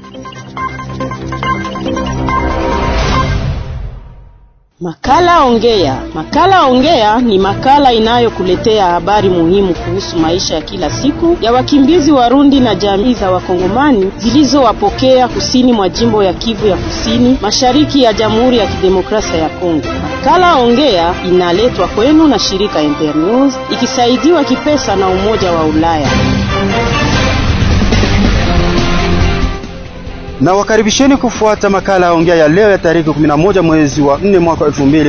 Makala Ongea. Makala Ongea ni makala inayokuletea habari muhimu kuhusu maisha ya kila siku ya wakimbizi Warundi na jamii za Wakongomani zilizowapokea kusini mwa jimbo ya Kivu ya Kusini, mashariki ya Jamhuri ya Kidemokrasia ya Kongo. Makala Ongea inaletwa kwenu na shirika Internews ikisaidiwa kipesa na Umoja wa Ulaya. na wakaribisheni kufuata makala ya ongea ya leo ya tarehe 11 mwezi wa 4 mwaka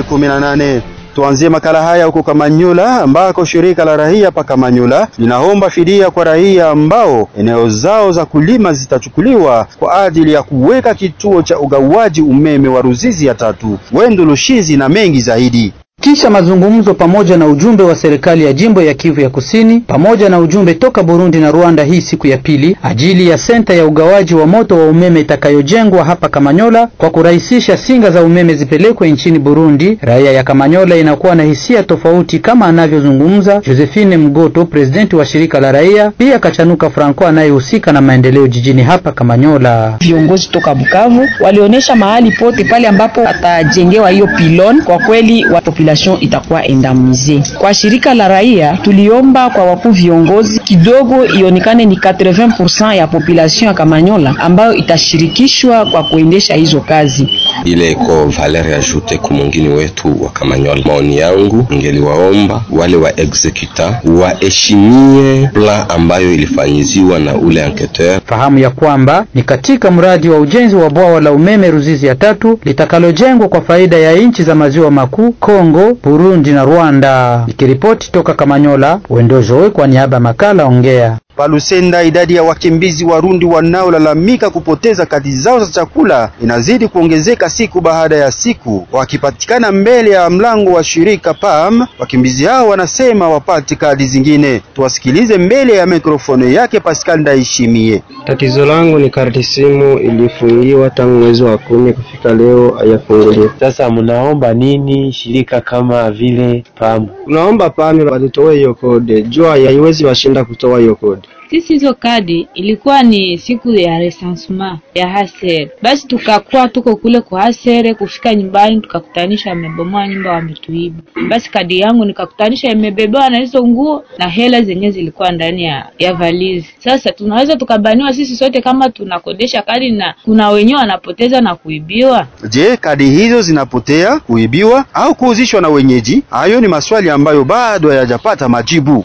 2018. Tuanzie makala haya huko Kamanyola ambako shirika la raia pa Kamanyola linaomba fidia kwa raia ambao eneo zao za kulima zitachukuliwa kwa ajili ya kuweka kituo cha ugawaji umeme wa Ruzizi ya tatu. Wendo Lushizi na mengi zaidi. Kisha mazungumzo pamoja na ujumbe wa serikali ya jimbo ya Kivu ya Kusini pamoja na ujumbe toka Burundi na Rwanda hii siku ya pili ajili ya senta ya ugawaji wa moto wa umeme itakayojengwa hapa Kamanyola kwa kurahisisha singa za umeme zipelekwe nchini Burundi. Raia ya Kamanyola inakuwa na hisia tofauti kama anavyozungumza Josephine Mgoto, presidenti wa shirika la raia, pia Kachanuka Franco anayehusika na maendeleo jijini hapa Kamanyola. Viongozi toka Bukavu walionyesha mahali pote pale ambapo atajengewa hiyo pilon, kwa kweli wa itakuwa endamize. Kwa shirika la raia tuliomba kwa wakuu viongozi kidogo ionekane ni 80% ya population ya Kamanyola ambayo itashirikishwa kwa kuendesha hizo kazi. Ile iko valeur ajoute kwa mwingine wetu wa Kamanyola. Maoni yangu ngeliwaomba wale wa executa waheshimie plan ambayo ilifanyiziwa na ule enquêteur. Fahamu ya kwamba ni katika mradi wa ujenzi wa bwawa la umeme Ruzizi ya tatu litakalojengwa kwa faida ya nchi za maziwa makuu Kongo, Burundi na Rwanda. Nikiripoti toka Kamanyola, Wendojoe kwa niaba ya makala Ongea. Palusenda, idadi ya wakimbizi Warundi wanaolalamika kupoteza kadi zao za chakula inazidi kuongezeka siku baada ya siku. Wakipatikana mbele ya mlango wa shirika PAM, wakimbizi hao wanasema wapate kadi zingine. Tuwasikilize mbele ya mikrofoni yake Pascal Ndaishimie. Tatizo langu ni karti simu ilifungiwa tangu mwezi wa kumi kufika leo hayafunguliwa. Sasa mnaomba nini shirika kama vile PAM? Tunaomba PAM walitoe hiyo kode, jua haiwezi washinda kutoa hiyo kode. Sisi hizo kadi ilikuwa ni siku ya recensement ya hasere, basi tukakuwa tuko kule kwa hasere. Kufika nyumbani tukakutanisha wamebomoa nyumba, wametuiba. Basi kadi yangu nikakutanisha imebebewa na hizo nguo na hela zenyewe zilikuwa ndani ya, ya valizi. Sasa tunaweza tukabaniwa sisi sote kama tunakodesha kadi na kuna wenyewe wanapoteza na kuibiwa. Je, kadi hizo zinapotea, kuibiwa au kuuzishwa na wenyeji? Hayo ni maswali ambayo bado hayajapata majibu.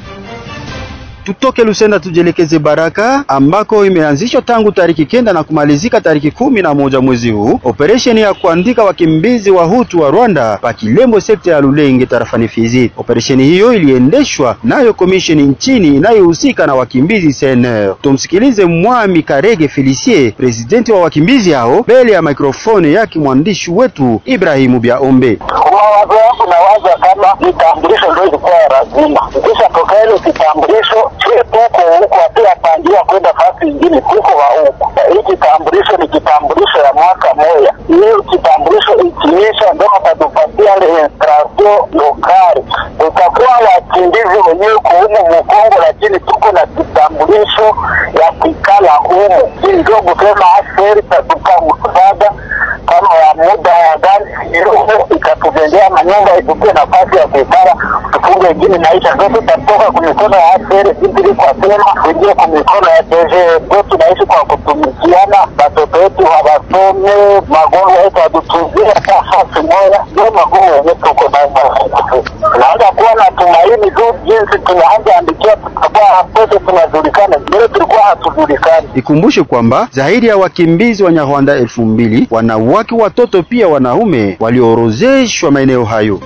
Tutoke Lusenda tujielekeze Baraka ambako imeanzishwa tangu tariki kenda na kumalizika tariki kumi na moja mwezi huu operesheni ya kuandika wakimbizi wa Hutu wa Rwanda pa Kilembo, sekta ya Lulenge, tarafani Fizi. Operesheni hiyo iliendeshwa nayo komisheni nchini inayohusika na wakimbizi CNR. Tumsikilize Mwami Karege Felicie, presidenti wa wakimbizi hao, mbele ya mikrofoni yake mwandishi wetu Ibrahimu Biaombe. Mawazo yangu nawaza kama kitambulisho ndio ilikuwa lazima, ukishapokea ile kitambulisho tuko huko pia pangia kwenda fasi ingine tuko wa huko. Hii kitambulisho ni kitambulisho ya mwaka moja. Hiyo kitambulisho ikiisha ndio watatupatia registration lokali. Tutakuwa wakimbizi wenyewe kuhumu Mkongo, lakini tuko na kitambulisho ya kikala humu. Hii ndio kusema aseri tatupa msaada kama ya muda ya gani hiyo ikatujengea manyumba itupe nafasi ya kuikara tufunge ingine maisha ndio tutatoka kwa mikono ya aseri ili kwa sema kuingia kwa mikono ya teje ndio tunaishi kwa kutumikiana watoto wetu hawasome magonjwa yetu hatutuzie nafasi moja ndio magumu yenyewe tuko nayo tunaanza kuwa na tumaini tu jinsi tunaanza andikia tutakuwa pote tunajulikana mbele tulikuwa hatujulikani Ikumbushe kwamba zaidi ya wakimbizi wa Nyarwanda elfu mbili wanawake, watoto pia wanaume waliorozeshwa maeneo hayo.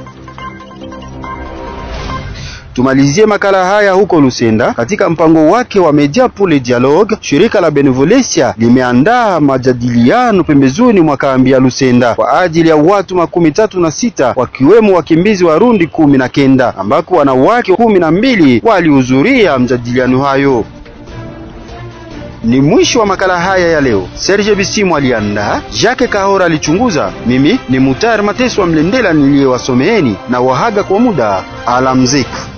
Tumalizie makala haya huko Lusenda. Katika mpango wake wa Media pour le Dialogue, shirika la Benevolencia limeandaa majadiliano pembezoni mwa kambi ya Lusenda kwa ajili ya watu makumi tatu na sita wakiwemo wakimbizi Warundi kumi na kenda ambako wanawake kumi na mbili walihudhuria mjadiliano hayo. Ni mwisho wa makala haya ya leo. Serge Bisimu aliandaa, Jacques Kahora alichunguza, mimi ni Mutar Mateso wa Mlendela niliyewasomeeni na wahaga kwa muda. Alamziki.